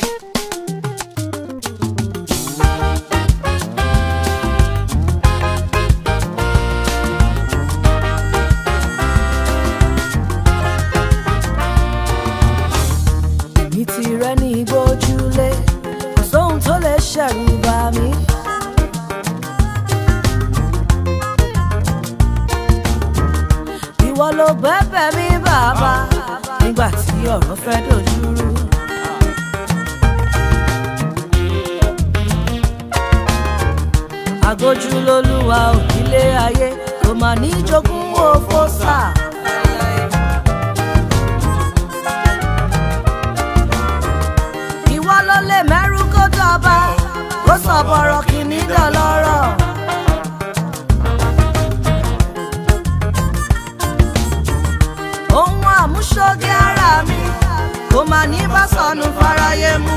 èmi ti rẹ́ ní gbójúlé kò sóhun tó lè ṣẹ̀rù bà mí. ìwọ ló bẹ̀bẹ̀ mi bàbá nígbà tí ọ̀rọ̀ fẹ́ dojúrú. àgójú lolúwa òkìlé ayé kò mà ní jogún òfò sáà. ìwọ ló lè mẹ́rú kó dọba kó sọ bọ̀rọ̀ kìíní dọ̀lọ́rọ̀. ohun àmúṣoge ara mi kò mà ní bá sọnù fáráyé mú.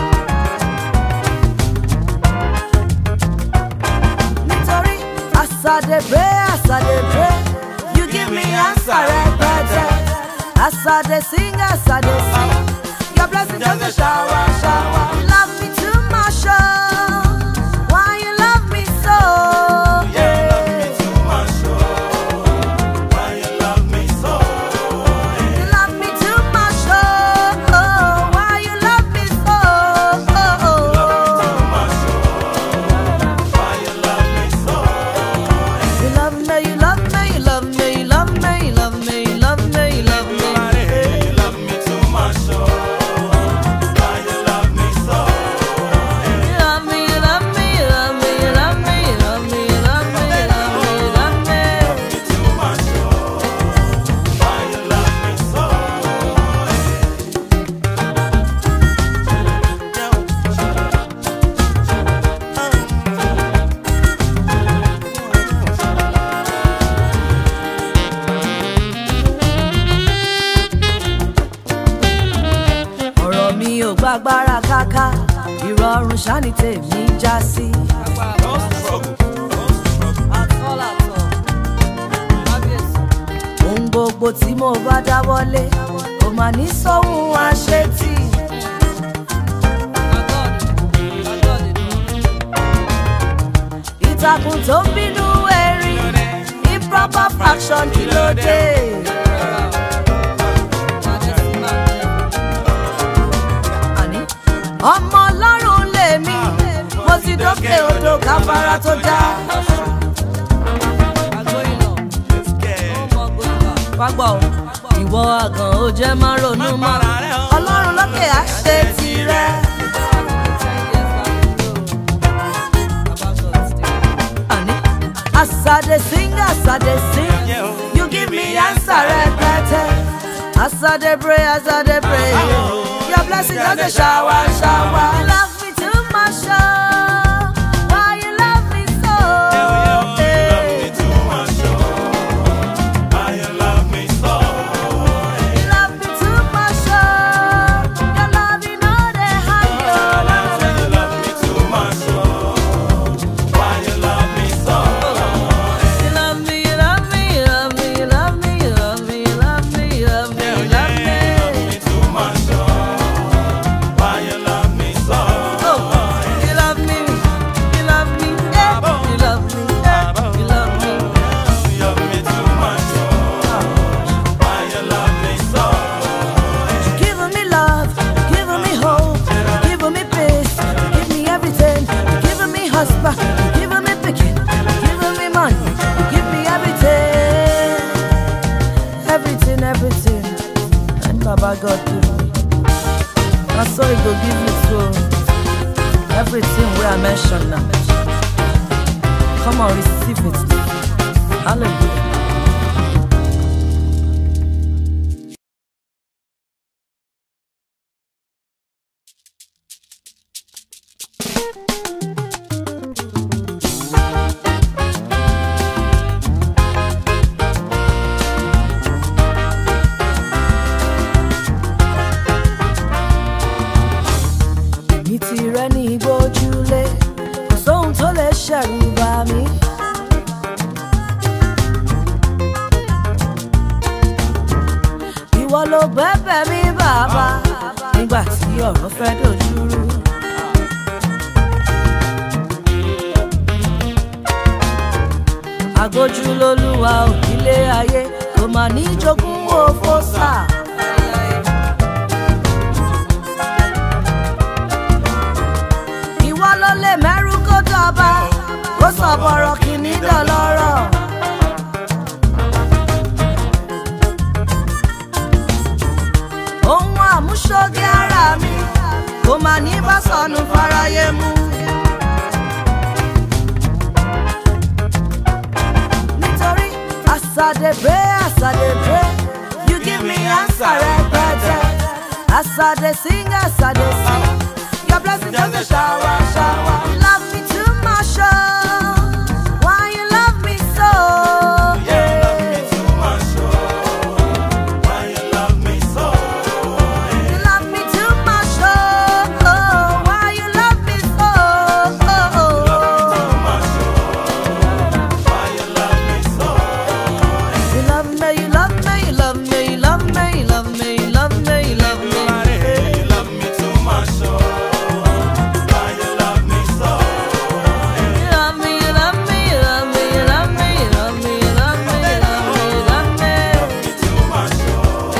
nítorí àsàdébé àsàdébé you give me answer rẹpẹtẹ àsàdé sing àsàdé sing your blessing just a shower shower. You love me too much, oh. Why you love me so? You love me too much, oh. Why you love me so? You love me, you love me, you love me, you love me, you love me, you love me, you love me. You love me, you love me, you love me, you love me, you love me, you love me, you love me, you love me. ọ̀rọ̀ mi ò gbàgbára káká ìrọ̀rùn ṣáni tèmi já sí. ohun gbogbo tí mo bá dáwọ́lé kò mà ní sóhun àṣetì. ìtàkùn tó ń bínú erin improper fraction kí ló dé. àní ọmọ ọlọ́run lèmi mo ti dókè odò káfárá tó já. fagbọ́ o ìwọ àgàn ó jẹ́ má ronú mọ́ ọlọ́run lókè á ṣe tirẹ̀. àní asade sing asade sing you give me answer rẹpẹtẹ asade pray asade pray your blessing just dey shower shower. you love me too much oh why you love me so. You love me too much oh your love you know dey hide oh. You love me, you love me, you love me, you love me, you love me, you love me, you love me, you love me. Oh, you love me, you love me, eh, you love me, eh, you love me. Giving me love, giving me hope, giving me peace, give me everything. Giving me husband, giving me picking, giving me money, you give me everything, everything, everything. And Baba God give me. I saw He go give you too. Everything where I mention now. Come on, receive it. Hallelujah. èmi ti rẹ́ ní gbójúlé kò sóhun tó lè ṣẹ̀rù bà mí. ìwọ ló bẹ̀bẹ̀ mi bàbá nígbà tí ọ̀rọ̀ fẹ́ dojúrú. àgójú lolúwa òkìlé ayé kò mà ní jogún òfò sà. ìwọ ló lè mẹ́rú kó dọ̀ba kó sọ̀bọ̀rọ̀ kìíní dọ̀lọ́rọ̀. ohun àmúṣoge ara mi kò mà ní bá sọnù fáráyé mú. nítorí as I dey pray as I dey pray you give me answer rẹpẹtẹ as I dey sing as I dey sing your blessing just dey shower shower. You love me too much oh why you love me so. You love me too much oh oh why you love me so. You love me, you love me, you love me, you love me, you love me, you love me, you love me. You love me, you love me, you love me, you love me, you love me, you love me, you love me, you love me.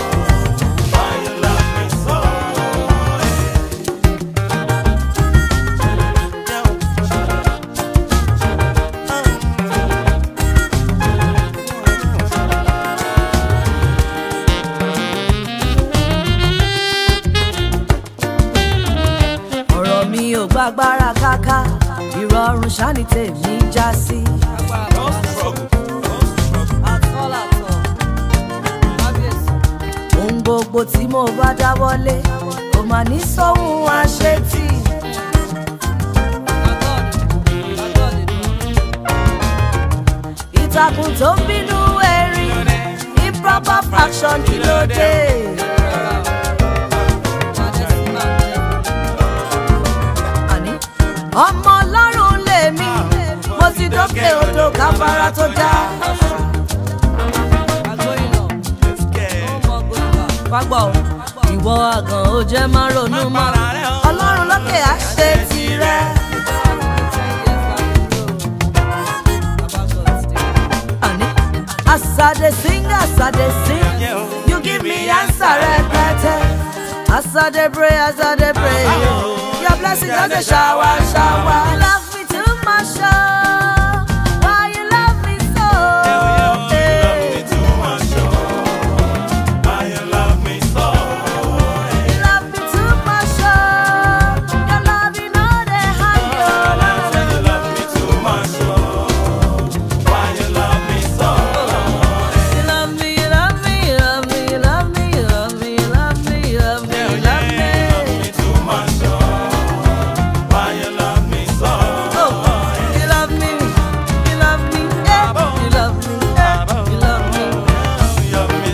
ọ̀rọ̀ mi ò gbàgbára káká ìrọ̀rùn ṣáni tèmi já sí. ohun gbogbo tí mo bá dáwọ́lé kò mà ní sóhun àṣetì. ìtàkùn tó ń bínú erin improper fraction kí ló dé. àní ọmọ ọlọ́run lèmi mo ti dókè odò káfárá tó já. fagbọ́ o, ìwọ àgàn ó jẹ́ má ronú mọ́ ọlọ́run lókè á ṣe tirẹ̀. àní as I dey sing as I dey sing you give me answer rẹpẹtẹ as I dey pray as I dey pray your blessing just dey shower shower. You love me too much oh why you love me so. You love me too much oh your love you know dey hide oh. You love me, you love me, you love me, you love me, you love me, you love me, you love me, you love me. Oh, you love me, you love me, eh, you love me, eh, you love me.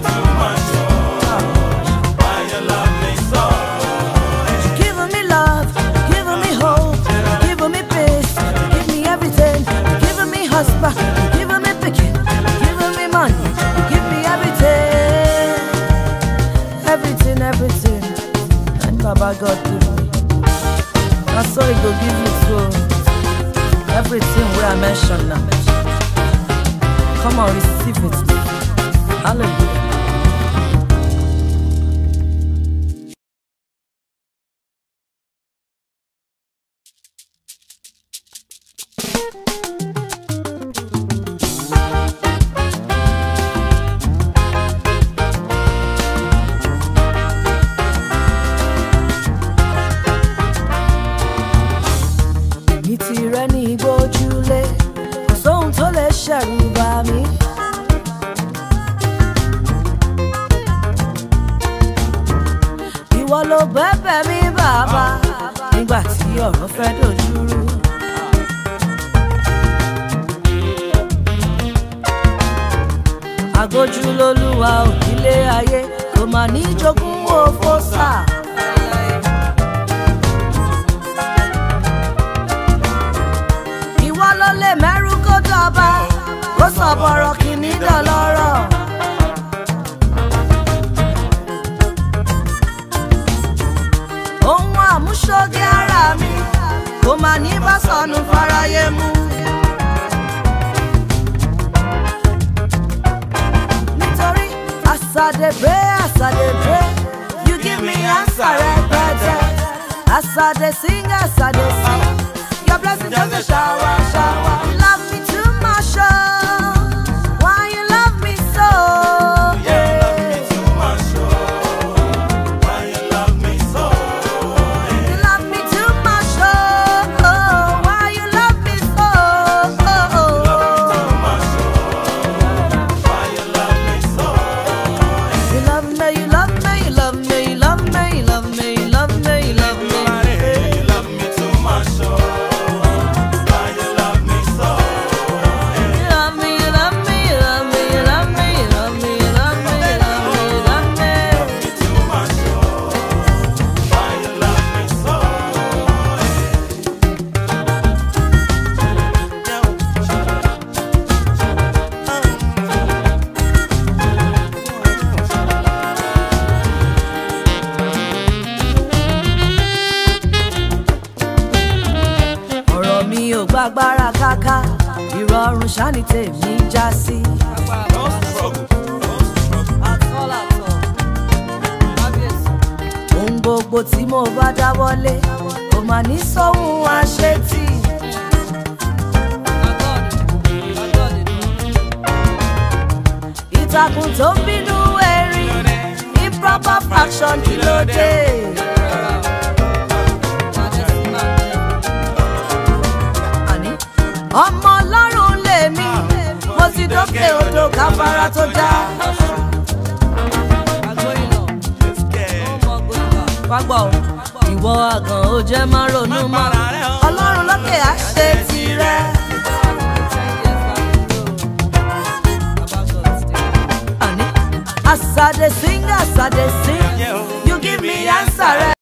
Giving me love, giving me hope, giving me peace, give me everything. Giving me husband, giving me picking, giving me money, give me everything, everything, everything. And Baba God give me. That's all He go give you too. Everything where I mention now. Come on, receive it. Hallelujah. ní tirẹ̀ ní gbójúlé kò sóhun tó lè ṣẹ̀rù bà mí. ìwọ ló bẹ̀bẹ̀ mi bàbá nígbà tí ọ̀rọ̀ fẹ́ dojúrú. àgójú lolúwa òkìlé ayé kò mà ní jogún òfò sà. ìwọ ló lè mẹ́rú kó dọ̀ba kó sọ̀bọ̀rọ̀ kìíní dọ̀lọ́rọ̀. láyé mú. nítorí as I dey pray as I dey pray you give me answer rẹpẹtẹ as I dey sing as I dey sing your blessing just dey shower shower. You love me too much oh why you love me so. You love me too much oh why you love me so. You love me, you love me, you love me, you love me, you love me, you love me, you love me. You love me, you love me, you love me, you love me, you love me, you love me, you love me, you love me. ọ̀rọ̀ mi ò gbàgbára káká ìrọ̀rùn ṣáni tèmi já sí. ohun gbogbo tí mo bá dáwọ́lé kò mà ní sóhun àṣetì. ìtàkùn tó ń bínú erin improper faction kí ló dé. àní ọmọ ọlọ́run lèmi mo ti dókè odò káfárá tó já. fagbọ́ o ìwọ àgàn ó jẹ́ má ronú mọ́ ọlọ́run lókè á ṣe tirẹ̀. àní as I dey sing as I dey sing you give me answer rẹ.